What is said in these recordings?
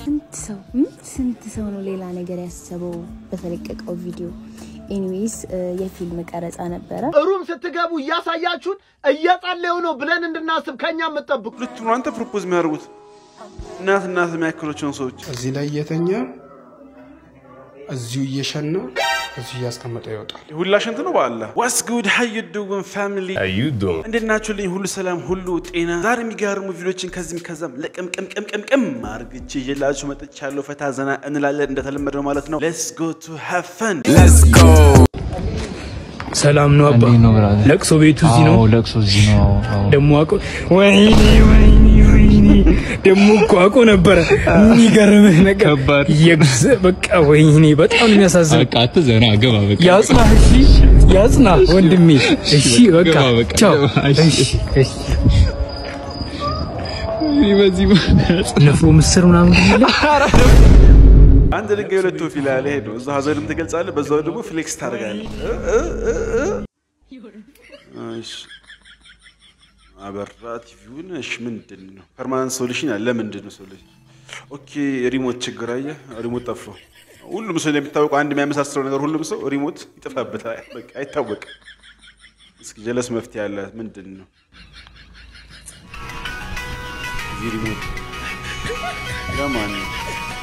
ስንት ሰው ስንት ሰው ነው ሌላ ነገር ያሰበው በተለቀቀው ቪዲዮ። ኤኒዌይስ የፊልም ቀረጻ ነበረ። ሩም ስትገቡ እያሳያችሁን እየጸለዩ ነው ብለን እንድናስብ ከኛ የምጠብቁ ሁለቱ ነው አንተ ፕሮፖዝ የሚያደርጉት እናት እናት የሚያክሎቸውን ሰዎች እዚህ ላይ እየተኛ እዚሁ እየሸና እዚሁ እያስቀመጠ ይወጣል። ሁላ ሽንት ነው በአላ ዋስ ጉድ ሀዩ ዱን ፋሚሊ እንዴት ናችሁልኝ? ሁሉ ሰላም፣ ሁሉ ጤና። ዛሬ የሚገርሙ ቪዲዮችን ከዚህም ከዛም ለቅምቅምቅምቅም አርግቼ ይዤላችሁ መጥቻለሁ። ፈታ ዘና እንላለን እንደተለመደው ማለት ነው። ሌትስ ጎ ቱ ሃቭ ፈን ሰላም ነው አባ። ለቅሶ ቤቱ እዚህ ነው። ለቅሶ እዚህ ነው። ደሞ አቆ ወይኔ ወይኔ ወይኔ ደሞ እኮ አቆ ነበረ። የሚገርምህ ነገር ከባድ። የግዝ በቃ ወይኔ በጣም ነው የሚያሳዝን። በቃ አትዘና ገባ በቃ ያጽና እሺ፣ ያጽና ወንድሜ። እሺ በቃ ገባ በቃ ቻው። እሺ። እሺ እሺ። እኔ በዚህ ንፍሮ ምስር ምናምን ይላል። አንድ ድንጋይ ሁለት ወፍ ይላል። ይሄ ነው። እዛ ሀዘንም ትገልጻለህ፣ በዛው ደግሞ ፍሌክስ ታደርጋለህ። እ እ እ እ። እሺ አበራ ቲቪውን። እሺ ምንድን ነው ፐርማነንት ሶሉሽን አለ። ምንድን ነው ሶሉሽን? ኦኬ ሪሞት ችግር አየህ፣ ሪሞት ጠፋ። ሁሉም ሰው እንደሚታወቀው አንድ የሚያመሳስለው ነገር ሁሉም ሰው ሪሞት ይጠፋበታል። በቃ አይታወቅም። እስኪ ጀለስ መፍትሄ አለ። ምንድን ነው እዚህ ሪሞት ለማን ነው?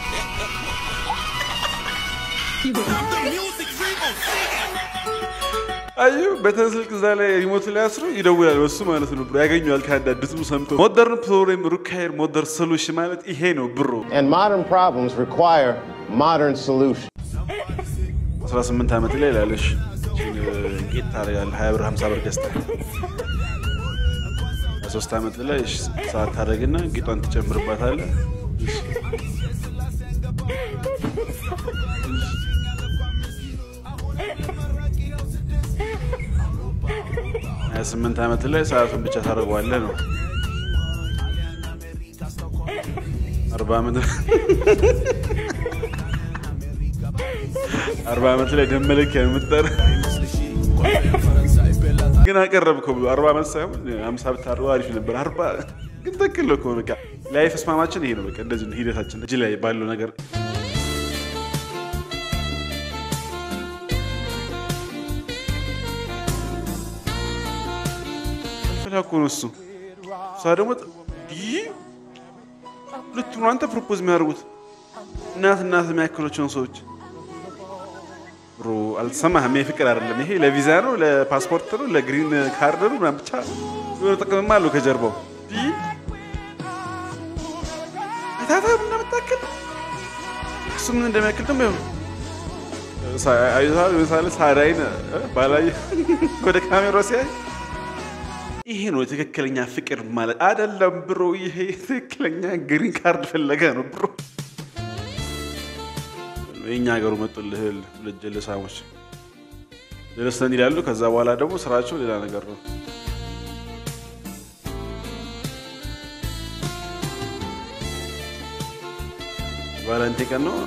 አዩ በተን ስልክ እዛ ላይ ሪሞት ላይ አስሮ ይደውላል። በሱ ማለት ነው ብሮ ያገኘዋል። ከአንድ ድምፁ ሰምቶ ሞደርን ፕሮብሌም ሩካየር ሞደር ሶሉሽን ማለት ይሄ ነው ብሮ። And modern problems require modern solutions. 18 ዓመት ላይ ላለሽ ጌት ታደርጋለህ። 20 ብር 50 ብር ገዝተህ 23 ዓመት ላይ እሺ፣ ሰዓት ታደርግና ጌጧን ትጨምርባታለህ። እሺ። ሀያ ስምንት ዓመት ላይ ሰዓቱን ብቻ ታደርገዋለህ ነው። አርባ ዓመት አርባ ዓመት ላይ ደም መለኪያ የምትጠር ግን አቀረብከው ብሎ አርባ ዓመት ሳይሆን አምሳ ብታደርገው አሪፍ ነበር። አርባ ግን ትክክል ነው ከሆነ በቃ ላይፍ እስማማችን ይሄ ነው። በቃ እንደዚህ ነው ሂደታችን እጅ ላይ ባለው ነገር ፈላኮ ነው እሱ እሷ ደግሞ ይህ ሁለቱ ነው አንተ ፕሮፖዝ የሚያደርጉት እናት እናት የሚያክሎቸውን ሰዎች ብሮ አልተሰማህም? ይሄ ፍቅር አይደለም። ይሄ ለቪዛ ነው፣ ለፓስፖርት ነው፣ ለግሪን ካርድ ነው ምናምን ብቻ የሆነ ጥቅምማ አለው ከጀርባው። ይህ አይታታ ምን እንደምታክል እሱ ምን እንደሚያክል ደግሞ ይኸው አይተሃል። ለምሳሌ ሳዳይን ባላየ ወደ ካሜራ ሲያይ ይሄ ነው ትክክለኛ ፍቅር ማለት አይደለም ብሮ። ይሄ ትክክለኛ ግሪን ካርድ ፈለገ ነው ብሮ። የእኛ ሀገሩ መጡልህ ሁለት ጀለሳሞች ጀለስተን ይላሉ። ከዛ በኋላ ደግሞ ስራቸው ሌላ ነገር ነው። ቫለንቴ ቀን ነው።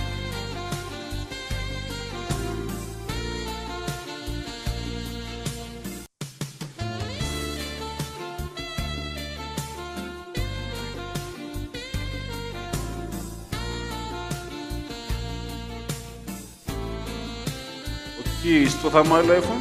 ኦኬ ስጦታማ አለው አይፎን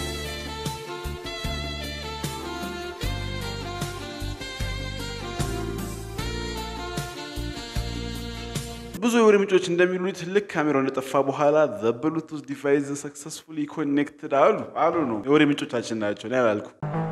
ብዙ የወሬ ምንጮች እንደሚሉት ልክ ካሜራው እንደጠፋ በኋላ ዘ ብሉቱዝ ዲቫይስ ሰክሰስፉሊ ኮኔክትድ አሉ አሉ ነው የወሬ ምንጮቻችን ናቸው። እኔ አላልኩም።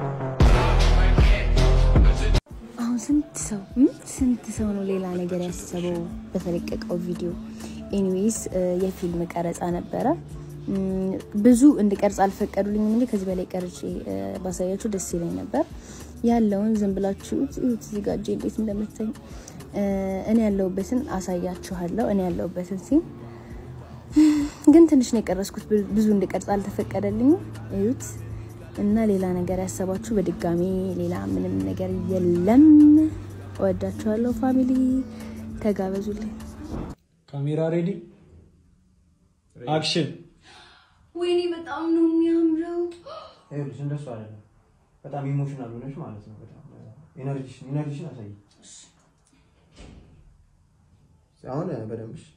አሁን ስንት ሰው ስንት ሰው ነው ሌላ ነገር ያሰበው በተለቀቀው ቪዲዮ። ኤኒዌይስ የፊልም ቀረጻ ነበረ። እም፣ ብዙ እንድቀርጽ አልፈቀዱልኝም እንጂ ከዚህ በላይ ቀርጬ እ፣ ባሳያችሁ ደስ ይለኝ ነበር። ያለውን ዝም ብላችሁ እዩት። እዩት እዚህ ጋር እጄ እንዴት እንደምታኝ እኔ ያለሁበትን አሳያችኋለሁ። እኔ ያለሁበትን ሲን ግን ትንሽ ነው የቀረስኩት። ብዙ- ብዙ እንድቀርጽ አልተፈቀደልኝም። እዩት እና ሌላ ነገር ያሰባችሁ በድጋሚ ሌላ ምንም ነገር የለም። እወዳችኋለሁ ፋሚሊ፣ ተጋበዙልኝ። ካሜራ ሬዲ አክሽን። ወይኔ በጣም ነው የሚያምረው። ይኸውልሽ እንደሱ አይደለም። በጣም ኢሞሽናል ሆነሽ ማለት ነው። በጣም ኢነርጂሽን ኢነርጂሽን አሳይ። አሁን በደንብ እሺ።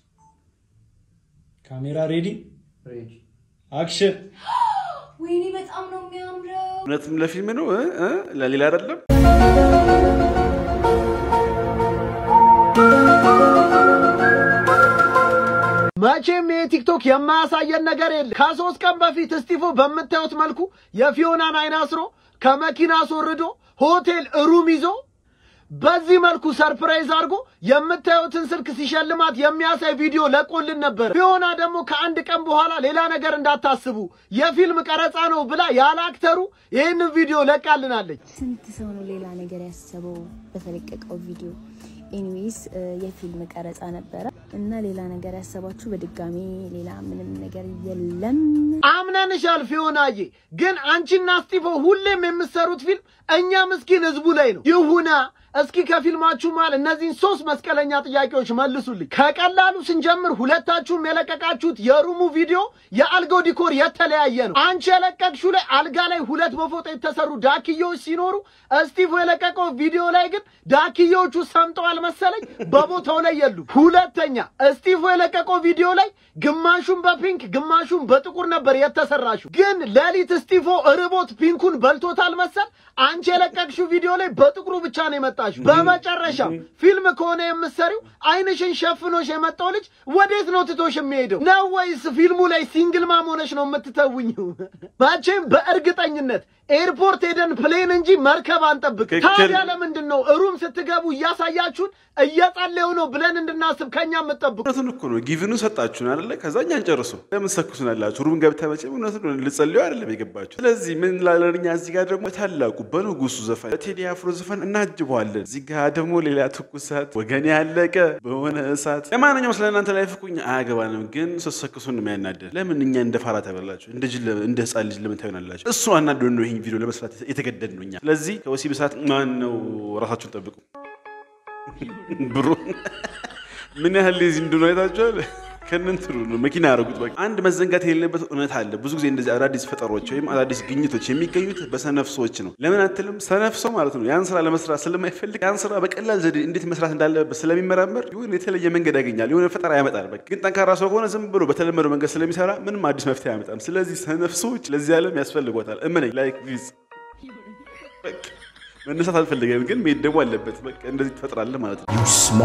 ካሜራ ሬዲ ሬዲ አክሽን ወይኔ በጣም ነው የሚያምረው። እውነትም ለፊልም ነው እ? እ? ለሌላ አይደለም። መቼም ይሄ ቲክቶክ የማያሳየን ነገር የለም። ከሶስት ቀን በፊት እስጢፎ በምታዩት መልኩ የፊዮናን አይን አስሮ ከመኪና አስወርዶ ሆቴል ሩም ይዞ በዚህ መልኩ ሰርፕራይዝ አድርጎ የምታዩትን ስልክ ሲሸልማት የሚያሳይ ቪዲዮ ለቆልን ነበር። ፊዮና ደግሞ ከአንድ ቀን በኋላ ሌላ ነገር እንዳታስቡ የፊልም ቀረጻ ነው ብላ ያለ አክተሩ ይህንን ቪዲዮ ለቃልናለች። ስንት ሰው ነው ሌላ ነገር ያሰበው በተለቀቀው ቪዲዮ? ኤኒዌይስ የፊልም ቀረጻ ነበረ እና ሌላ ነገር ያሰባችሁ በድጋሚ ሌላ ምንም ነገር የለም። አምነንሻል ፊዮናዬ፣ ግን አንቺና እስጢፎ ሁሌም የምትሰሩት ፊልም እኛ ምስኪን ህዝቡ ላይ ነው። ይሁና እስኪ ከፊልማችሁ መሃል እነዚህን ሶስት መስቀለኛ ጥያቄዎች መልሱልኝ። ከቀላሉ ስንጀምር ሁለታችሁም የለቀቃችሁት የሩሙ ቪዲዮ የአልጋው ዲኮር የተለያየ ነው። አንቺ የለቀቅሽው ላይ አልጋ ላይ ሁለት በፎጣ የተሰሩ ዳክዬዎች ሲኖሩ እስጢፎ የለቀቀው ቪዲዮ ላይ ግን ዳክዬዎቹ ሰምጠዋል መሰለኝ በቦታው ላይ የሉ። ሁለተኛ እስጢፎ የለቀቀው ቪዲዮ ላይ ግማሹን በፒንክ ግማሹን በጥቁር ነበር የተሰራሽው። ግን ሌሊት እስጢፎ ርቦት ፒንኩን በልቶታል መሰል አንቺ የለቀቅሽው ቪዲዮ ላይ በጥቁሩ ብቻ ነው የመጣሽው። በመጨረሻ ፊልም ከሆነ የምትሰሪው አይንሽን ሸፍኖሽ የመጣው ልጅ ወዴት ነው ትቶሽ የሚሄደው? ነው ወይስ ፊልሙ ላይ ሲንግል ማም ሆነሽ ነው የምትተውኝው? መቼም በእርግጠኝነት ኤርፖርት ሄደን ፕሌን እንጂ መርከብ አንጠብቅ። ትክክል። ታዲያ ለምንድን ነው ሩም ስትገቡ እያሳያችሁን እየጸለዩ ነው ብለን እንድናስብ ከኛ የምትጠብቁ? እውነቱን እኮ ነው። ጊቭኑ ሰጣችሁን አይደለ? ከዛ እኛን ጨርሱ። ለምን ሰኩሱን አላችሁ? ሩም ገብተ መቼም እውነቱን ነው ልጸልዩ አይደለም የገባችሁ። ስለዚህ ምን ላለን እኛ እዚህ ጋር ደግሞ በታላቁ በንጉሱ ዘፈን በቴዲ አፍሮ ዘፈን እናጅበዋለን። እዚህ ጋር ደግሞ ሌላ ትኩሳት ወገን ያለቀ በሆነ እሳት። ለማንኛውም ስለ እናንተ ላይ ፍኩኝ አያገባንም፣ ግን ስትሰክሱን ነው የሚያናደን። ለምን እኛ እንደ ፋራ ታበላችሁ? እንደ ጅል ለምን- እንደ ህፃን ልጅ ለምን ታዩናላችሁ? እሱ አናዶን ነው ይህን ቪዲዮ ለመስራት የተገደድ ነው እኛ። ስለዚህ ከወሲብ እሳት ማን ነው ራሳችሁን ጠብቁ። ብሩ ምን ያህል ሌዚ እንደሆነ አይታችኋል። ከእነንትኑ ነው መኪና ያደረጉት። በቃ አንድ መዘንጋት የሌለበት እውነት አለ። ብዙ ጊዜ እንደዚህ አዳዲስ ፈጠሮች ወይም አዳዲስ ግኝቶች የሚገኙት በሰነፍ ሰዎች ነው። ለምን አትልም? ሰነፍ ሰው ማለት ነው ያን ስራ ለመስራት ስለማይፈልግ ያን ስራ በቀላል ዘዴ እንዴት መስራት እንዳለበት ስለሚመራመር ይሁን የተለየ መንገድ ያገኛል፣ የሆነ ፈጠራ ያመጣል። በቃ ግን ጠንካራ ሰው ከሆነ ዝም ብሎ በተለመደው መንገድ ስለሚሰራ ምንም አዲስ መፍትሄ አያመጣም። ስለዚህ ሰነፍ ሰዎች ለዚህ ዓለም ያስፈልጓታል። እመነኝ። ላይክ ቪዝ በቃ መነሳት አልፈለገም፣ ግን መሄድ ደግሞ አለበት። በቃ እንደዚህ ትፈጥራለህ ማለት ነው።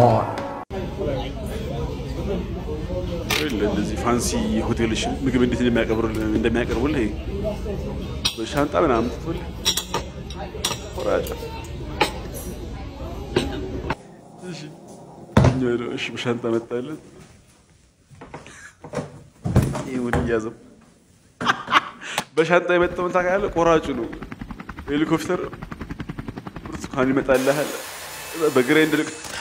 ይኸውልህ እንደዚህ ፋንሲ ሆቴሎች ምግብ እንዴት እንደሚያቀርቡልህ እንደሚያቀርቡልህ በሻንጣ ምናምን ትቶልህ ቆራጭ። እሺ እኛ ደግሞ እሺ በሻንጣ መጣለን። ይሄ ወደ እያዘው በሻንጣ የመጣውን ታውቃለህ? ቆራጩ ነው። ሄሊኮፕተር ብርቱካን ይመጣልሃል በግራይንደር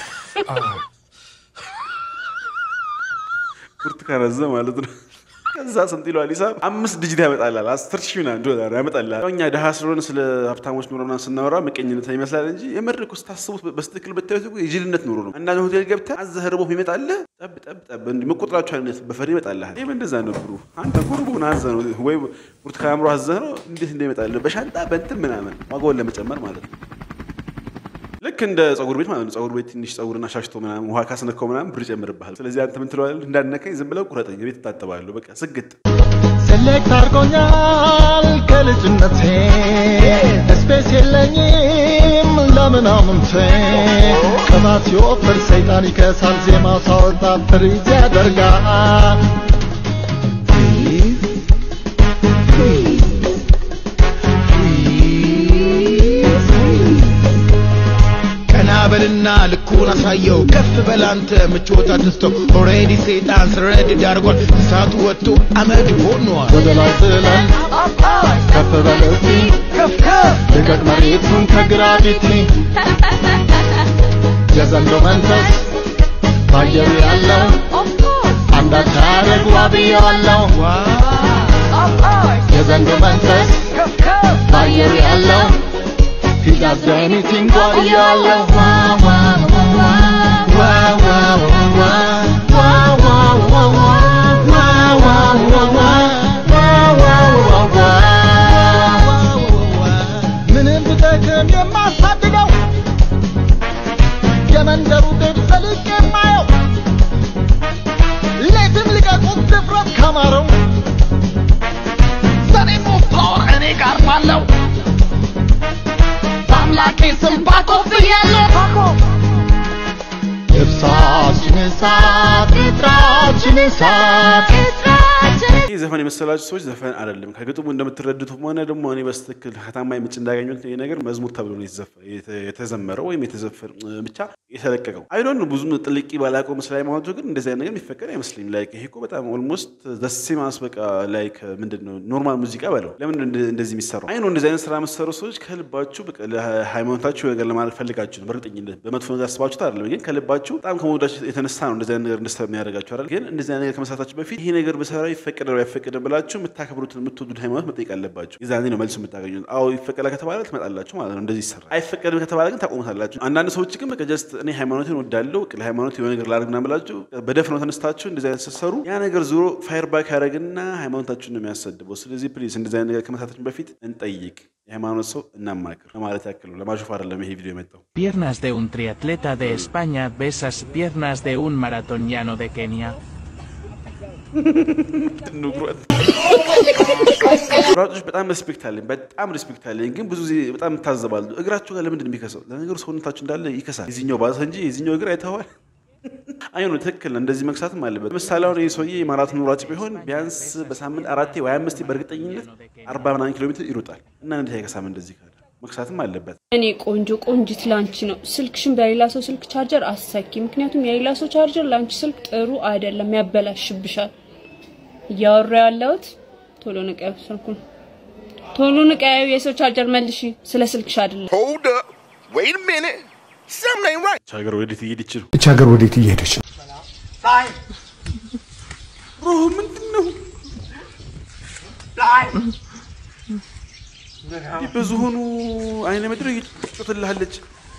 ብርቱካን አዘ ማለት ነው። ከዛ ስንት ይለዋል ሂሳብ አምስት ዲጂት ያመጣላል። አስር ሺህ ምናምን ዶላር ያመጣላል። ያው እኛ ድሃ ስለሆነ ስለ ሀብታሞች ኑሮ ምናምን ስናወራ ምቀኝነት ይመስላል እንጂ የምር እኮ ስታስቡት በስትክክል ብታዩት እኮ የጅልነት ኑሮ ነው። አንዳንድ ሆቴል ገብተህ አዘህ ርቦህ ይመጣልህ ጠብ ጠብ ጠብ እንዲህ መቆጥራቸው አይነት በፈሪ ይመጣልሃል። ይህም እንደዛ ነበሩ። አንተ እኮ ርቦህን አዘህ ነው ወይ ብርቱካን አምሮ አዘህ ነው እንዴት እንደሚመጣልህ በሻንጣ በእንትን ምናምን ዋጋውን ለመጨመር ማለት ነው። ልክ እንደ ጸጉር ቤት ማለት ነው። ጸጉር ቤት ትንሽ ጸጉርና ሻሽቶ ምናምን ውሃ ካስነካው ምናምን ብር ይጨምርብሃል። ስለዚህ አንተ ምን ትለዋለህ? እንዳነካኝ ዝም ብለው ቁረጠኝ፣ ቤት እታጠባለሁ። በቃ ስግጥ ሴሌክት አድርጎኛል ከልጅነቴ ስፔስ የለኝም ለምናምንቴ ቅባት ሲወፍር ሰይጣን ይከሳል ዜማ ሳወጣ ፍሪዝ ያደርጋል ቀና በልና ልኩን አሳየው ከፍ በላንተ ምቾት አትስተው ኦሬዲ ሰይጣን ስረድ ዳርጓል እሳቱ ወጥቶ አመድ ሆኗል ወደ ላይ ጥለን ከፍ በለሲ ልቀቅ መሬቱን ከግራቪቲ የዘንዶ መንፈስ ባየሩ ያለው አንዳች አረግ ዋብያዋለው የዘንዶ መንፈስ ባየሩ ያለው He does anything for you. Wow, wow, wow, wow, wow, wow, wow, wow, wow, wow, wow, wow, wow, wow, wow. ምንም ብጠቅም የማሳድገው የመንደሩ ግብ ዘልቅ የማየው ቄስም ባኮፍያለሁ ልብሳችን እሳት ቅጥራችን እሳት ይህ ዘፈን የመሰላችሁ ሰዎች ዘፈን አይደለም። ከግጥሙ እንደምትረዱትም ሆነ ደግሞ እኔ በስትክክል ከታማኝ ምንጭ እንዳገኙት ይህ ነገር መዝሙር ተብሎ ነው የተዘፈ- የተ- የተዘመረው ወይም የተዘፈን ብቻ የተለቀቀው አይዶን ብዙም ጥልቂ ባላውቀው ምስል ሃይማኖቱ ግን እንደዚህ አይነት ነገር የሚፈቀድ አይመስለኝም። ላይክ ይሄ እኮ በጣም ኦልሞስት ዘሴማስ በቃ ላይክ ምንድን ነው ኖርማል ሙዚቃ በለው። ለምን እንደ- እንደዚህ የሚሰራው? አይ ነው እንደዚህ አይነት ስራ የምትሰሩ ሰዎች ከልባችሁ በቃ ለሃይማኖታችሁ ነገር ለማድረግ ፈልጋችሁ ነው። በእርግጠኝነት በመጥፎ ነገር አስባችሁት አይደለም፣ ግን ከልባችሁ በጣም ከመወዳችሁ የተነሳ ነው እንደዚህ አይነት ነገር እንድትሰሩ የሚያደርጋችሁ አይደል? ግን እንደዚህ አይነት ነገር ከመስራታችሁ በፊት ይሄ ነገር በሰራ ይፈቀዳል አይፈቀድም ብላችሁ የምታከብሩትን የምትወዱት ሃይማኖት መጠየቅ አለባችሁ። የዛኔ ነው መልሱ የምታገኙት። አዎ ይፈቀዳል ከተባለ ትመጣላችሁ ማለት ነው። እንደዚህ ይሰራል። አይፈቀድም ከተባለ ግን ታቆሙታላችሁ። አንዳንድ ሰዎች ግን በቃ ጀስት እኔ ሃይማኖትን ወዳለው ለሃይማኖት የሆነ ነገር ላድርግ ምናምን ብላችሁ በደፍነው ተነስታችሁ እንደዚህ አይነት ስትሰሩ ያ ነገር ዞሮ ፋየር ባክ ያደረግና ሃይማኖታችሁን ነው የሚያሰድበው። ስለዚህ ፕሊዝ እንደዚህ አይነት ነገር ከመስራታችን በፊት እንጠይቅ፣ የሃይማኖት ሰው እናማክር ለማለት ያክል ነው። ለማሾፍ አይደለም ይሄ ቪዲዮ የመጣው። Piernas de un triatleta de España besas piernas de un maratoniano de Kenia. ሯጮች በጣም ሪስፔክት አለኝ፣ በጣም ሪስፔክት አለኝ። ግን ብዙ ጊዜ በጣም ታዘባሉ። እግራቸው ጋር ለምንድን ነው የሚከሰው? ለነገሩ ሰውነታችሁ እንዳለ ይከሳል። የዚኛው ባሰ እንጂ የዚኛው እግር አይተዋል። አይ ነው ትክክል ነው። እንደዚህ መክሳትም አለበት። ለምሳሌ አሁን ይህ ሰውዬ የማራቶን ሯጭ ቢሆን ቢያንስ በሳምንት አራቴ ወይ አምስቴ በእርግጠኝነት አርባ ምናምን ኪሎ ሜትር ይሮጣል እና እንዴት አይከሳም? እንደዚህ ካለ መክሳትም አለበት። እኔ ቆንጆ ቆንጂት ላንቺ ነው። ስልክሽን በሌላ ሰው ስልክ ቻርጀር አሰኪ። ምክንያቱም የሌላ ሰው ቻርጀር ላንቺ ስልክ ጥሩ አይደለም፣ ያበላሽብሻል። እያወራ ያለሁት ቶሎ ንቀዩ ስልኩን፣ ቶሎ ንቀዩ። የሰው ቻርጀር መልሺ፣ ስለ ስልክሽ አይደለም። Hold up. Wait a minute. Something ain't right. ይህች ሀገር ወዴት እየሄደች ነው? እች ሀገር ወዴት እየሄደች ነው? ሮ ምንድን ነው ይህ በዝሆኑ አይነ ምድር እየጮትልሃለች።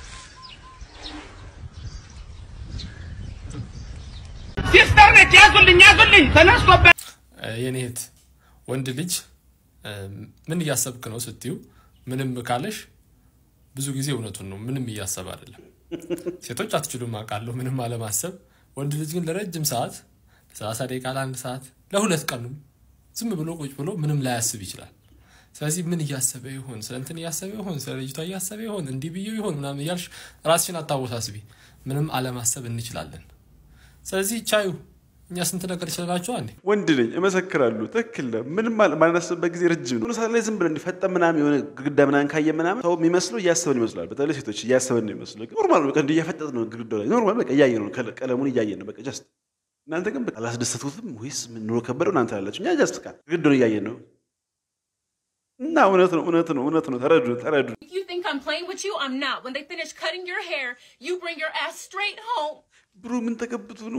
ሲስተር ነች። ያዙልኝ፣ ያዙልኝ፣ ተነስቶበት የኔ እህት ወንድ ልጅ እ፣ ምን እያሰብክ ነው ስትዩ ምንም ካለሽ ብዙ ጊዜ እውነቱን ነው። ምንም እያሰብ አይደለም። ሴቶች አትችሉም አውቃለሁ፣ ምንም አለማሰብ። ወንድ ልጅ ግን ለረጅም ሰዓት ለሰላሳ ደቂቃ ለአንድ ሰዓት ለሁለት ቀኑም ዝም ብሎ ቁጭ ብሎ ምንም ላያስብ ይችላል። ስለዚህ ምን እያሰበ ይሆን? ስለ እንትን እያሰበ ይሆን? ስለ ልጅቷ እያሰበ ይሆን? እንዲህ ብዬው ይሆን ምናምን እያልሽ ራስሽን አታወሳስቢ። ምንም አለማሰብ እንችላለን። ስለዚህ ቻዩ እኛ ስንት ነገር ይችላላችሁ አንዴ ወንድ ነኝ እመሰክራለሁ። ትክክል ነው። ምንም ማል- ማናስብበት ጊዜ ረጅም ነው። ሰዓት ላይ ዝም ብለን እንዲፈጠን ምናምን የሆነ ግድግዳ ምናምን ካየ ምናምን ሰው የሚመስለው እያሰበን ይመስላል። በተለይ ሴቶች እያሰበን ነው ይመስለው። ግን ኖርማል ነው። በቃ እንዲህ እያፈጠጥ ነው ግድግዳው ላይ ኖርማል በቃ እያየ ነው ከለ- ቀለሙን እያየ ነው በቃ ጀስት። እናንተ ግን በቃ አላስደሰቱትም ወይስ ምን ኑሮ ከበደው እናንተ ያላችሁ እኛ ጀስት በቃ ግድግዳውን እያየን ነው እና እውነት ነው እውነት ነው እውነት ነው። ተረዱ ተረዱ። If you think I'm playing with you, I'm not. When they finish cutting your hair, you bring your ass straight home. ብሩ ምን ተቀብቶ ነው?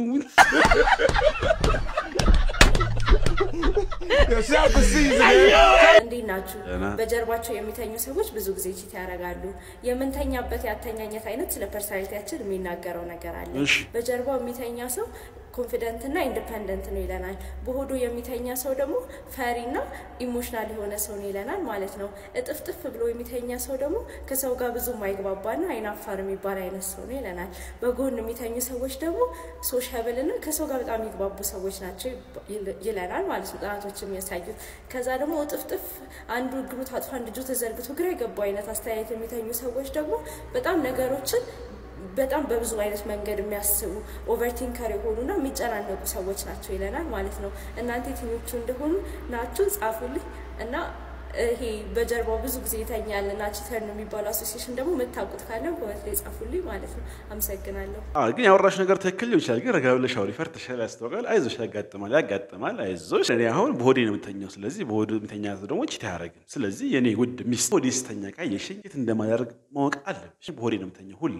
እንዴት ናችሁ? ደህና። በጀርባቸው የሚተኙ ሰዎች ብዙ ጊዜ ቺት ያደርጋሉ። የምንተኛበት ያተኛኘት አይነት ስለ ፐርሰናሊቲያችን የሚናገረው ነገር አለ። እሺ። በጀርባው የሚተኛ ሰው ኮንፊደንት እና ኢንዲፐንደንት ነው ይለናል። በሆዱ የሚተኛ ሰው ደግሞ ፈሪ እና ኢሞሽናል የሆነ ሰው ነው ይለናል ማለት ነው። እጥፍጥፍ ብሎ የሚተኛ ሰው ደግሞ ከሰው ጋር ብዙ ማይግባባና አይናፋር የሚባል አይነት ሰው ነው ይለናል። በጎን የሚተኙ ሰዎች ደግሞ ሶሻብል እና ከሰው ጋር በጣም የሚግባቡ ሰዎች ናቸው ይል- ይለናል ማለት ነው ጥናቶች የሚያሳዩት። ከዛ ደግሞ እጥፍጥፍ አንዱ እግሩ ታጥፎ አንድ እጁ ተዘርግቶ ግራ የገባው አይነት አስተያየት የሚተኙ ሰዎች ደግሞ በጣም ነገሮችን በጣም በብዙ አይነት መንገድ የሚያስቡ ኦቨርቲንከር የሆኑና የሚጨናነቁ ሰዎች ናቸው ይለናል ማለት ነው። እናንተ የትኞቹ እንደሆኑ ናችሁ ጻፉልኝ እና ይሄ በጀርባው ብዙ ጊዜ ይተኛል እና ቺተር ነው የሚባለው አሶሲሽን ደግሞ የምታውቁት ካለ ኮመንት ላይ ጻፉልኝ ማለት ነው። አመሰግናለሁ። አዎ ግን ያወራሽ ነገር ትክክል ሊሆን ይችላል። ግን ረጋ ብለሽ አውሪ። ፈርተሻል፣ ያስታውቃል። አይዞሽ፣ ያጋጥማል፣ ያጋጥማል። አይዞሽ። እኔ አሁን በሆዴ ነው የምተኛው። ስለዚህ በሆድ የሚተኛ ሰው ደግሞ ቺት አያደርግም። ስለዚህ የኔ ውድ ሚስት ሆዴ ስተኛ ካየሽኝ የት እንደማደርግ ማወቅ አለብሽ። በሆዴ ነው የምተኛው ሁሌ።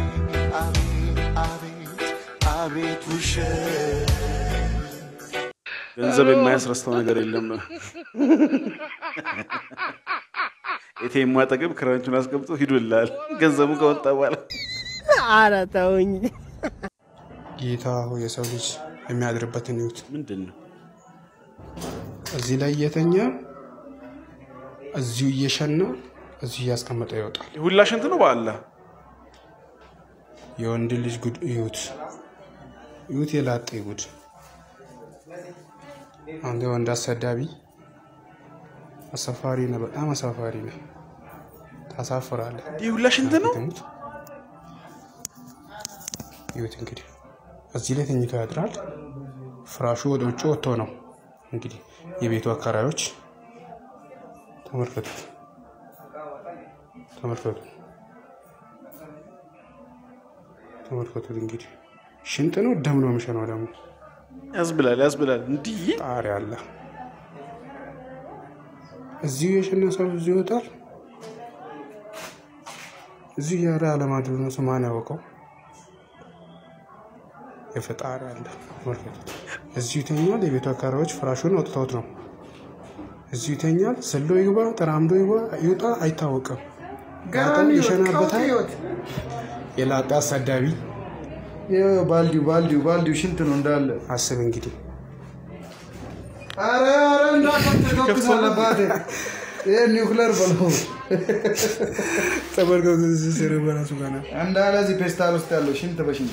አቤት ውሸት ገንዘብ የማያስረስተው ነገር የለም ነው። ኤቲኤም አጠገብ ክራንቹን አስገብቶ ሂዱላል። ገንዘቡ ከወጣ በኋላ ኧረ ተውኝ። ጌታ ሆይ የሰው ልጅ የሚያድርበትን ይዩት። ምንድን ነው እዚህ ላይ እየተኛ እዚሁ እየሸና እዚሁ እያስቀመጠ ይወጣል። ሁላ ሽንት ነው በአላህ የወንድ ልጅ ጉድ እዩት፣ እዩት የላጤ ጉድ። አንተ ወንድ አሰዳቢ አሳፋሪ ነህ፣ በጣም አሳፋሪ ነህ። ታሳፍራለህ። ይህ ሁላ ሽንት ነው። ይሁት እንግዲህ እዚህ ላይ ተኝቶ ያድራል። ፍራሹ ወደ ውጭ ወጥቶ ነው እንግዲህ የቤቱ አካራዮች ተመልከቱት፣ ተመልከቱ፣ ተመልከቱት። እንግዲህ ሽንጥ ነው ደም ነው የሚሸነው ደግሞ ያስብላል፣ ያስብላል። እንዲህ ጣሪያ አለ። እዚሁ የሸነ ሰው እዚሁ ይወጣል። እዚሁ ያለ አለማድሮ ነው ሰው ማን ያወቀው? የፈጣሪ አለ ተመልከቱት። እዚሁ ይተኛል። የቤቱ አካባቢዎች ፍራሹን አውጥተውት ነው። እዚሁ ይተኛል። ዘሎ ይግባ፣ ተራምዶ ይግባ፣ ይውጣ አይታወቅም። ጋጠን ይሸናበታል። የላጣ አሳዳቢ ባልዲው ባልዲው ባልዲው ሽንት ነው እንዳለ አስብ እንግዲህ አረ አረ እንዳትተኩሳለ ባቴ ይሄ ኒውክለር በለው ተመልከቱ። እዚህ ስር በራሱ ጋር ነው። እንዳለ እዚህ ፔስታል ውስጥ ያለው ሽንት በሽንት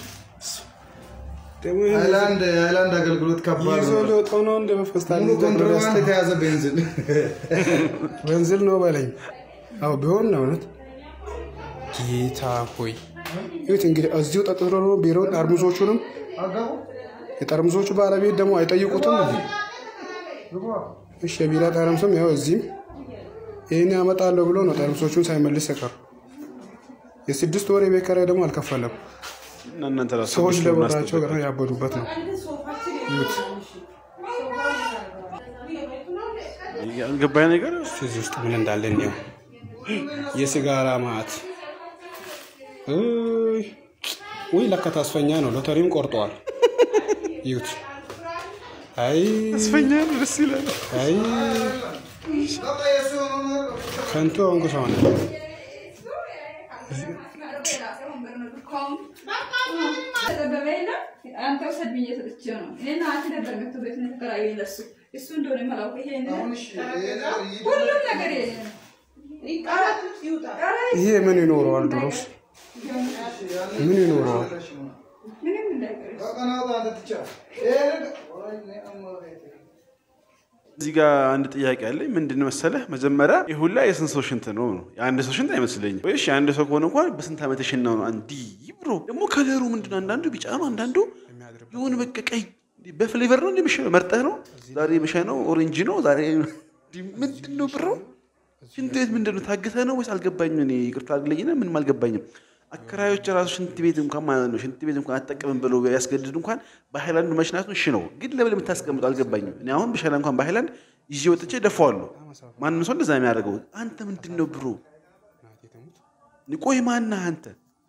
ሃይላንድ ሃይላንድ አገልግሎት ከባድ ይዞ ነው። ሊወጣው ነው እንደ በፌስታል ሙሉ ኮንትሮባንድ የተያዘ ቤንዚን ቤንዚል ነው በለኝ። አዎ ቢሆን ነው እውነት። ጌታ ሆይ ይሁት እንግዲህ እዚሁ ጠጥቶ ነው ቢሮውን ጠርሙሶቹንም የጠርሙሶቹ ባለቤት ደግሞ አይጠይቁትም። እንዴ? እሺ የቢራ ጠርሙስም ያው እዚህም ይህን ያመጣለሁ ብሎ ነው ጠርሙሶቹን ሳይመልስ የቀሩ። የስድስት ወር የቤት ኪራይ ደግሞ አልከፈለም። እና እናንተ ራሱ ሰዎች ስድስት ወር ለቦታቸው ማስጠበቅ ገና ያበዱበት ነው። ይሁት ያልገባኝ ነገር እዚህ ውስጥ ምን እንዳለ እንዲያው የሲጋራ ማዕት ውይ ውይ፣ ለካ ተስፈኛ ነው። ሎተሪም ቆርጠዋል። ይሁት አይ ተስፈኛ ነው፣ ደስ ይላል። አይ ከንቱ የሆንኩ ሰው ነኝ። አንተ ውሰድ ብዬ ሰጥቼው ነው። እኔና አንቺ ነበር መጥቶ ቤት ነው የተከራየን ለእሱ እሱ እንደሆነ የማላውቅ ይሄ ሁሉም ነገር ይሄ ነው። ይቀራል፣ ይቀራል። ይሄ ምን ይኖረዋል? ድሮስ ምን ይኖረዋል? ምንም እንዳይቀር እዚህ ጋር አንድ ጥያቄ አለኝ። ምንድን መሰለህ፣ መጀመሪያ ይህ ሁላ የስንት ሰው ሽንት ነው ነው? የአንድ ሰው ሽንት አይመስለኝም። ወይስ የአንድ ሰው ከሆነ እንኳን በስንት ዓመት የሽናው ነው? እንዲህ ብሮ ደግሞ ከለሩ ምንድን ነው? አንዳንዱ ቢጫ ነው፣ አንዳንዱ የሆነ በቃ ቀይ በፍሌቨር ነው እንደሚሸነው መርጠህ ነው። ዛሬ የሚሸነው ኦሬንጅ ነው። ዛሬ ምንድን ነው ብሮ? ሽንት ቤት ምንድን ነው? ታግተህ ነው ወይስ አልገባኝም። እኔ ይቅርታ አድርግልኝና ምንም አልገባኝም። አከራዮች ራሱ ሽንት ቤት እንኳን ማለት ነው ሽንት ቤት እንኳን አትጠቀምም ብለው ያስገድድ እንኳን በሃይላንዱ መሽናቱ እሺ ነው፣ ግን ለምን የምታስቀምጡ አልገባኝም። እኔ አሁን ብሸና እንኳን በሃይላንድ ይዤ ወጥቼ ደፋዋለሁ። ማንም ሰው እንደዛ የሚያደርገው አንተ ምንድን ነው ብሮ? ቆይ ማነህ አንተ?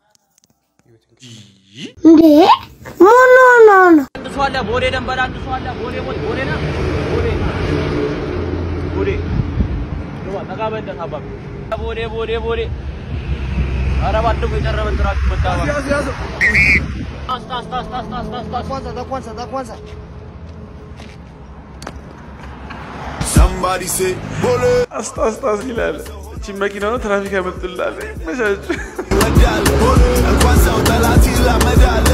እንዴ ምን ሆኖ ነው? አድሷለ ቦሌ ደንበል አድሷለ ቦሌ ቦሌ ቦሌ ና ቦሌ ቦሌ ግባ ጠጋ በለት አባቢ ቦሌ ቦሌ ቦሌ ኧረ ባድጉ የቀረበ እንትራችሁ መጣ አስታ አስታ አስታ አስታ አስታ አስታ Kwanza, da kwanza, da kwanza. Somebody say ቦሌ አስታ አስታ ይላል። እቺ መኪና ነው ትራፊክ ያመጡላል። መቻች እንኳን ሰው ጠላት ይላመዳል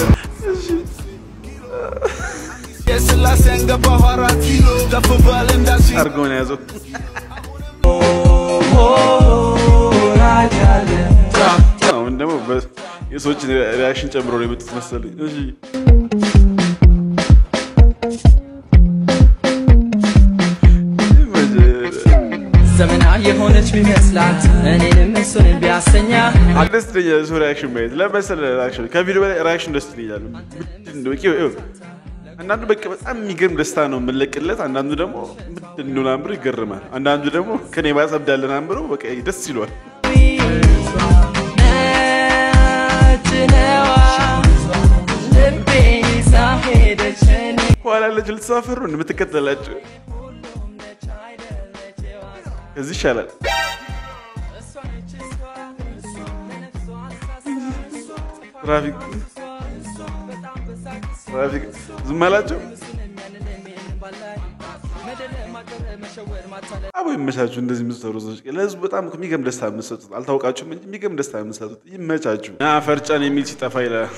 የስላሴን ገባሁ አራት ኪሎ ከፍ በል እንዳሲ አርጎን ያዘው። አሁን ደግሞ በ- የሰዎችን ሪያክሽን ጨምሮ ነው የመጡት መሰለኝ። እሺ ዘመና የሆነች ቢመስላት እኔንም እሱን ቢያሰኛ ደስ ይለኛል ሰው ሪያክሽን ማየት ለመሰለ ሪያክሽን ከቪዲዮ በላይ ሪያክሽን ደስ ይለኛል። ምንድን ነው ይኸው ይኸው አንዳንዱ በቃ በጣም የሚገርም ደስታ ነው የምንለቅለት፣ አንዳንዱ ደግሞ ምንድን ነው ናምብሮ ይገርማል። አንዳንዱ ደግሞ ከኔ ባሰ እብዳለ ናምብሮ በቃ ደስ ይሏል። ነዋ ልቤን ይዛ ሄደች እኔ ኋላ ያለችው ልትሳፈሩ ነው የምትከተላቸው። ከዚህ ይሻላል። ትራፊክ ትራፊክ ዝም አላቸው። አቦ ይመቻችሁ። እንደዚህ የምትሰሩ ሰዎች ለህዝቡ በጣም እኮ የሚገርም ደስታ የምትሰጡት አልታወቃችሁም እንጂ የሚገርም ደስታ የምትሰጡት ይመቻችሁ። ና ፈርጫን የሚል ሲጠፋ ይላል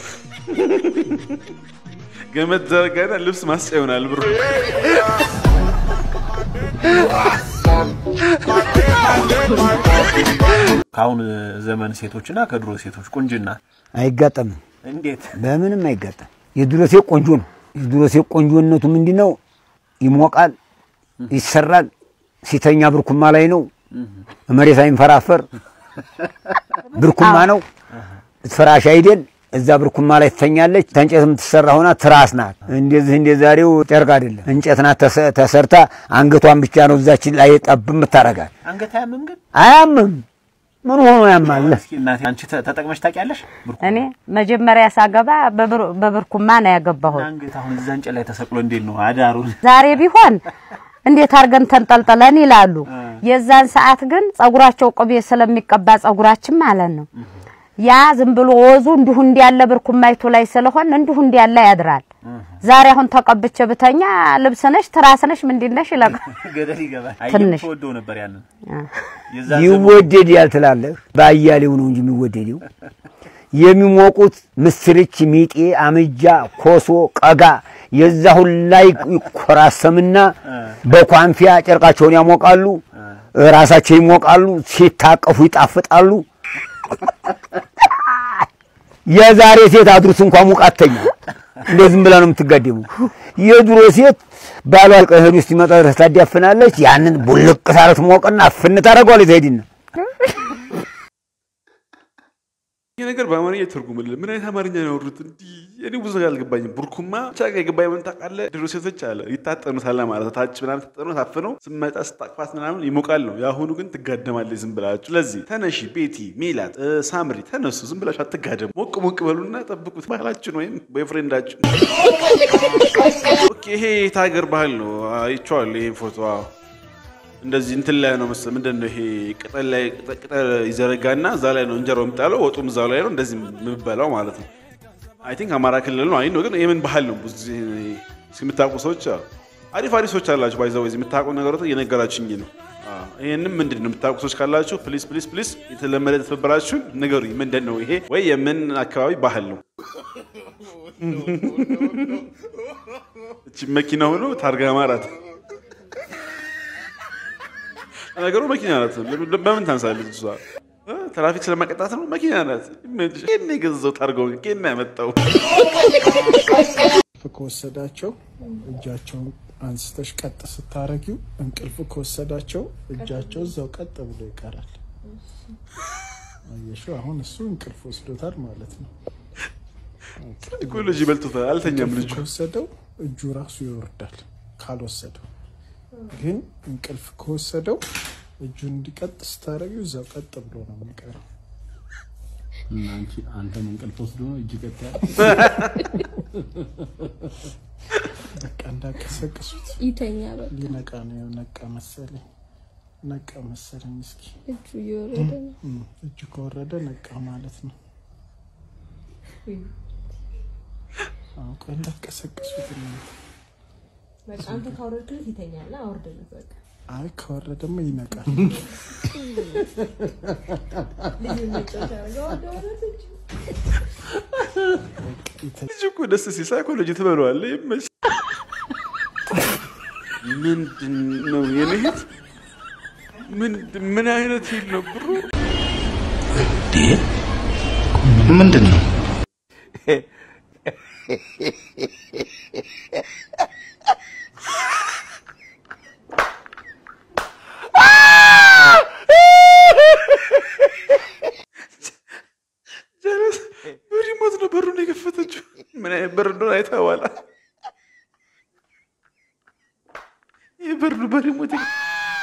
ገመድ ዘርጋና ልብስ ማስጫ ይሆናል ብሮ ከአሁን ዘመን ሴቶችና ከድሮ ሴቶች ቁንጅና አይጋጠምም። እንዴት? በምንም አይጋጠም። የድሮ ሴት ቆንጆ ነው። የድሮ ሴት ቆንጆነቱ ምንድን ነው? ይሞቃል፣ ይሰራል። ሲተኛ ብርኩማ ላይ ነው፣ መሬት አይንፈራፈር። ብርኩማ ነው፣ ፍራሽ አይደል። እዛ ብርኩማ ላይ ትተኛለች። ከእንጨት የምትሰራ ሆና ትራስ ናት። እንደዚህ እንደ ዛሬው ጨርቅ አይደለም፣ እንጨት ናት ተሰ- ተሰርታ አንገቷን ብቻ ነው እዛችን ላይ ጠብ የምታረጋት። አንገት አያምም ግን? አያምም። ምን ሆኖ ያማል? እስኪ እናቴ አንቺ ተ- ተጠቅመሽ ታውቂያለሽ? እኔ መጀመሪያ ሳገባ በብር- በብርኩማ ነው ያገባሁት። አንገት አሁን እዛ እንጨት ላይ ተሰቅሎ እንዴት ነው አዳሩን? ዛሬ ቢሆን እንዴት አድርገን ተንጠልጥለን ይላሉ። የዛን ሰዓት ግን ጸጉራቸው ቅቤ ስለሚቀባ ጸጉራችን ማለት ነው ያ ዝም ብሎ ወዙ እንዲሁ እንዲያለ ብርኩማይቱ ላይ ስለሆን እንዲሁ እንዲያለ ያድራል። ዛሬ አሁን ተቀብቼ ብተኛ ልብስ ነሽ ትራስ ነሽ ምንድን ነሽ ይለቃል። ገደል ይገባል። ትንሽ ተወደው ነበር ያንን ይወደዳል ትላለህ። በአያሌው ነው እንጂ የሚወደደው። የሚሞቁት ምስርች፣ ሚጤ፣ አምጃ፣ ኮሶ፣ ቀጋ የዛ ሁላ ይኮራሰምና በኳንፊያ ጨርቃቸውን ያሞቃሉ፣ ራሳቸው ይሞቃሉ፣ ሲታቀፉ ይጣፍጣሉ። የዛሬ ሴት አድሩስ እንኳን ሙቃተኛ እንደ ዝም ብላ ነው የምትጋደመው። የድሮ ሴት ባሏ ቀህድ ውስጥ ይመጣ ድረስ ታዳፍናለች። ያንን ቡልቅ ሳረት ሞቅና አፍን ታደርገዋለች። ትሄድና ይህ ነገር በአማርኛ ትርጉምልን ምን አይነት አማርኛ ነው ያወሩት? እንዲህ እኔ ብዙ ነገር አልገባኝም። ቡርኩማ ብቻ የገባኝ ምን ታውቃለህ? ድሮ ሴቶች አለ ይታጠኑታል ማለት ነው። ታች ምናምን ታጠኑ ታፍነው ስመጣ ስታቅፋት ምናምን ይሞቃል ነው። የአሁኑ ግን ትጋደማለች ዝም ብላችሁ። ስለዚህ ተነሺ ቤቲ፣ ሜላት፣ እ፣ ሳምሪ ተነሱ፣ ዝም ብላችሁ አትጋደሙ። ሞቅ ሞቅ በሉና ጠብቁት ባህላችሁን ወይም ቦይፍሬንዳችሁን። ኦኬ፣ ይሄ የት ሀገር ባህል ነው? አይቼዋለሁ ይሄን ፎቶ አዎ። እንደዚህ እንትን ላይ ነው መሰለኝ። ምንድን ነው ይሄ ቅጠል ላይ ቅጠ- ቅጠል ይዘረጋና እዛ ላይ ነው እንጀራው የሚጣለው፣ ወጡም እዛው ላይ ነው እንደዚህ የምበላው ማለት ነው። አይ ቲንክ አማራ ክልል ነው። አይ ነው ግን የምን ባህል ነው? ብዙ ጊዜ እስኪ የምታውቁ ሰዎች አዎ፣ አሪፍ አሪፍ ሰዎች አላችሁ። ባይዛው እዚህ የምታውቁ ነገሮች እየነገራችሁኝ ነው። አዎ፣ ይሄንም ምንድን ነው የምታውቁ ሰዎች ካላችሁ ፕሊስ ፕሊስ ፕሊስ የተለመደ ትብብራችሁን ንገሩኝ። ምንድን ነው ይሄ ወይ የምን አካባቢ ባህል ነው? እቺ መኪና ሆኖ ታርጋ ማራት ነገሩ መኪና ናት። ለምን- በምን ታንሳለች እሷ? እ? ትራፊክ ስለማቀጣት ነው። መኪና ናት። ይመችሽ። ኬን የገዛው ታርገው ኬን ያመጣው ከወሰዳቸው እጃቸውን አንስተሽ ቀጥ ስታረጊው እንቅልፍ ከወሰዳቸው እጃቸው እዛው ቀጥ ብሎ ይቀራል። አየሽው? አሁን እሱ እንቅልፍ ወስዶታል ማለት ነው። ሳይኮሎጂ በልቶታል። አልተኛም ልጁ። ከወሰደው እጁ ራሱ ይወርዳል። ካልወሰደው ግን እንቅልፍ ከወሰደው እጁን እንዲቀጥ ስታረጊው እዛው ቀጥ ብሎ ነው የሚቀረው። እና አንቺ አንተም እንቅልፍ ወስዶ ነው እጅ ቀጥ ያለ በቃ እንዳቀሰቅሱት ይተኛ በቃ ሊነቃ ነው። ያው ነቃ መሰለኝ ነቃ መሰለኝ። እስኪ እጁ እየወረደ ነው። እም፣ እጁ ከወረደ ነቃ ማለት ነው። አዎ፣ ቆይ እንዳቀሰቅሱት እናንተ። በቃ አንተ ካወረድክለት ይተኛል። አውርድለት በቃ አይ ከወረደማ ይነቃል። ልጅ መጫወቻ አድርገው አወረደለት እንጂ። ልጅ እኮ ደስ ሲል ሳይኮሎጂ ትበለዋለህ። ይመች። ምንድን ነው የኔ እህት? ምንድን- ምን አይነት ፊል ነው ብሩ? ምንድን ነው? ጀለስ በሪሞት ነው በሩን የከፈተችው። ምን አይነት በር እንደሆነ አይተኸዋል? ይህ በር ነው በሪሞት የከ-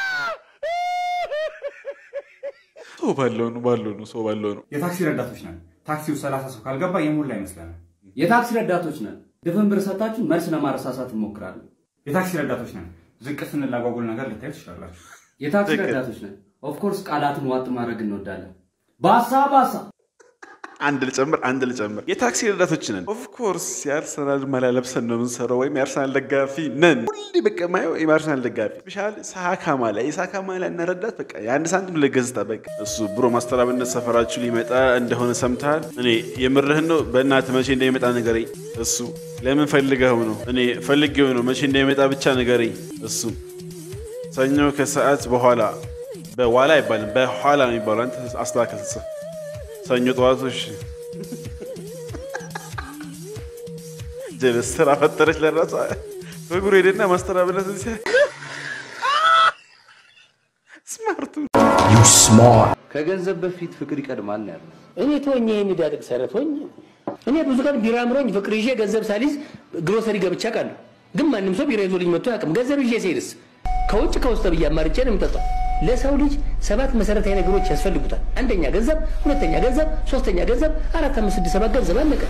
ሰው ባለው ነው ባለው ነው ሰው ባለው ነው። የታክሲ ረዳቶች ነን። ታክሲው ሰላሳ ሰው ካልገባ የሞላ ይመስለናል። የታክሲ ረዳቶች ነን። ድፍን ብር ሰጥታችሁ መልስ ለማረሳሳት እንሞክራለን። የታክሲ ረዳቶች ነን። ዝቅ ስንል አጓጉል ነገር ልታዩ ትችላላችሁ። የታክሲ ትክክል። ረዳቶች ነን። ኦፍኮርስ ቃላትን ዋጥ ማድረግ እንወዳለን። ባሳ ባሳ አንድ ልጨምር አንድ ልጨምር። የታክሲ ረዳቶች ነን። ኦፍኮርስ የአርሰናል ማሊያ ለብሰን ነው የምንሰራው፣ ወይም የአርሰናል ደጋፊ ነን። ሁሌ በቃ ማየው የአርሰናል ደጋፊ ስፔሻል ሳካ ማሊያ፣ የሳካ ማሊያ እና ረዳት በቃ የአንድ ሳንቲም ለገጽታ በቃ እሱ ብሮ ማስተራብነት ሰፈራችሁ ሊመጣ እንደሆነ ሰምተሃል? እኔ የምርህን ነው? በእናትህ መቼ እንደሚመጣ ንገረኝ። እሱ ለምን ፈልገው ነው? እኔ ፈልጌው ነው። መቼ እንደሚመጣ ብቻ ንገረኝ። እሱ ሰኞ ከሰዓት በኋላ በኋላ አይባልም በኋላ ነው የሚባለው። አንተ አስተካከል ጽፍ ሰኞ ጠዋቶች ጀለስ ስራ ፈጠረች ለራሷ በእግሩ ሄደና ማስተራበለት እዚህ ስማርቱ ከገንዘብ በፊት ፍቅር ይቀድማል ነው ያለው። እኔ ተወኝ፣ ይሄን ዳድቅ ሰረቶኝ እኔ ብዙ ቀን ቢራ አምሮኝ ፍቅር ይዤ ገንዘብ ሳሊዝ ግሮሰሪ ገብቼ አውቃለሁ። ግን ማንም ሰው ቢራ ይዞልኝ መጥቶ አያውቅም። ገንዘብ ይዤ ስሄድስ ከውጭ ከውስጥ ብዬ አማርጬ ነው የምጠጣው። ለሰው ልጅ ሰባት መሰረታዊ ነገሮች ያስፈልጉታል። አንደኛ ገንዘብ፣ ሁለተኛ ገንዘብ፣ ሶስተኛ ገንዘብ፣ አራት፣ አምስት፣ ስድስት፣ ሰባት ገንዘብ አለቀ።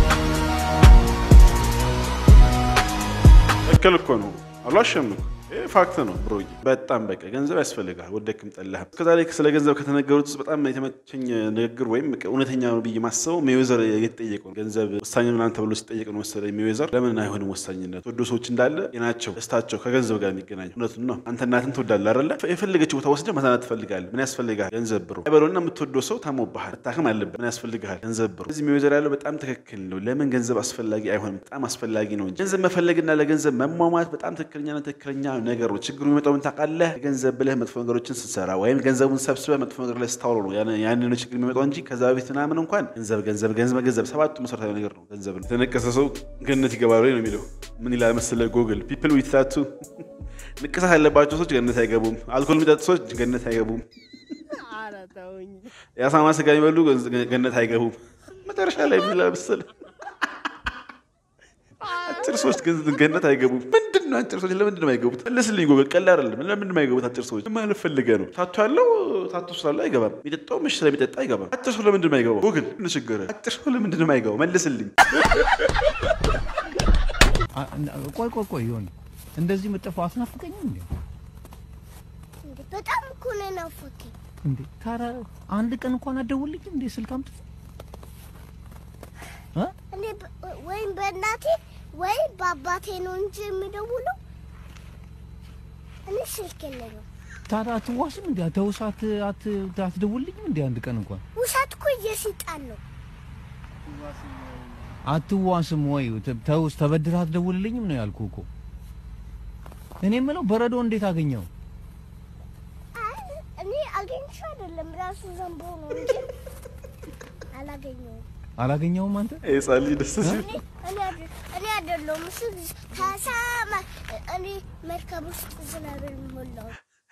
ትክክል እኮ ነው። አልዋሸም እኮ ይህ ፋክት ነው ብሮ። በጣም በቃ ገንዘብ ያስፈልጋል ወደክም ጠላህም። እስከዛሬ ስለ ገንዘብ ከተነገሩት ውስጥ በጣም የተመቸኝ ንግግር ወይም በቃ እውነተኛ ነው ብዬ ማስበው ሜዌዘር የተጠየቀው ነው። ገንዘብ ወሳኝ ምናምን ተብሎ ሲጠየቅ ነው መሰለኝ ሜዌዘር ለምን አይሆንም ወሳኝነት ወዶ ሰዎች እንዳለ ጤናቸው፣ ደስታቸው ከገንዘብ ጋር የሚገናኝ እውነቱን ነው። አንተ እናትን ትወዳለህ አይደለ? የፈለገችው ቦታ ወስደህ መዝናናት ትፈልጋለህ። ምን ያስፈልግሃል? ገንዘብ ብሮ አይበለውና የምትወደው ሰው ታሞብሃል፣ መታከም አለበት። ምን ያስፈልግሃል? ገንዘብ ብሮ። እዚህ ሜዌዘር ያለው በጣም ትክክል ነው። ለምን ገንዘብ አስፈላጊ አይሆንም? በጣም አስፈላጊ ነው እንጂ ገንዘብ መፈለግና ለገንዘብ መሟሟት በጣም ትክክለኛና ትክክለኛ ነገር ነው። ችግሩ የሚመጣው ምን ታውቃለህ? ገንዘብ ብለህ መጥፎ ነገሮችን ስትሰራ ወይም ገንዘቡን ሰብስበህ መጥፎ ነገር ላይ ስታውለው ነው ያን- ያንን ነው ችግር የሚመጣው እንጂ ከዛ በፊት ምናምን እንኳን ገንዘብ ገንዘብ ገንዘብ ገንዘብ ሰባቱ መሰረታዊ ነገር ነው ገንዘብ ነው። የተነቀሰ ሰው ገነት ይገባል ወይ ነው የሚለው። ምን ይላል መሰለህ ጎግል ፒፕል ዊት ታቱ ንቅሳት ያለባቸው ሰዎች ገነት አይገቡም። አልኮል የሚጠጡ ሰዎች ገነት አይገቡም። የአሳማ ስጋ የሚበሉ ገነት አይገቡም። መጨረሻ ላይ ምን ይላል መሰለህ አጭር ሰዎች ግን ገነት አይገቡም። ምንድን ነው አጭር ሰዎች ለምንድን ነው የማይገቡት? መለስልኝ ጎበዝ። ቀላል አይደለም። ለምንድን ነው የማይገቡት አጭር ሰዎች? ማለት ፈልገህ ነው። ታቱ ያለው ታቱ ስላለ አይገባም። የሚጠጣው ምሽ ስለሚጠጣ አይገባም። አጭር ሰው ለምንድን ነው የማይገባው? ጎግል ምን ችግር? አጭር ሰው ለምንድን ነው የማይገባው? መልስልኝ። ቆይ ቆይ ቆይ ይሆን እንደዚህ የምጠፋው አስናፍቀኝም እንዴ? በጣም እኮ ነው የናፈቀኝ። እንዴ ታዲያ አንድ ቀን እንኳን አትደውልልኝም እንዴ? ስልክ አምጥተህ እ? እኔ በ- ወይም በእናቴ ወይም በአባቴ ነው እንጂ የሚደውለው እኔ ስልክ የለኝም። ታዲያ አትዋስም እንዴ? ተውስ አት አት አትደውልልኝም እንዴ? አንድ ቀን እንኳን ውሸት እኮ የሰይጣን ነው። አትዋስም ወይ? ተ- ተውስ ተበድረህ አትደውልልኝም ነው ያልኩህ እኮ። እኔ የምለው በረዶ እንዴት አገኘው? አይ እኔ አገኝቼው አይደለም ራሱ ዘንቦ ነው እንጂ አላገኘውም። አላገኘውም አንተ? ህፃን ልጅ ደስ ሲል እኔ እኔ አይደ- እኔ አይደለሁም እሱ ከሰማይ እኔ መርከብ ውስጥ ዝናብ ሞላው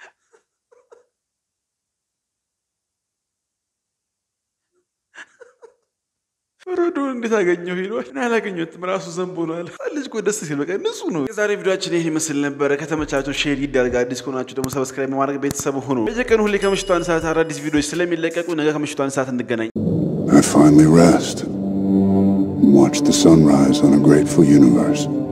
በረዶ እንዴት አገኘው ይለዋል። እኔ አላገኘሁትም ራሱ ዘንቦ ነው አለ። ህፃን ልጅ እኮ ደስ ሲል በቃ ንጹህ ነው። የዛሬ ቪዲዮችን ይህ ይመስል ነበረ። ከተመቻችሁ ሼር ይደረግ። አዲስ ከሆናችሁ ደግሞ ሰብስክራይብ በማድረግ ቤተሰብ ሁኑ። በየቀኑ ሁሌ ከምሽቱ አንድ ሰዓት አዳዲስ ቪዲዮዎች ስለሚለቀቁ ነገ ከምሽቱ አንድ ሰዓት እንገናኝ። I finally rest and watch the sunrise on a grateful universe.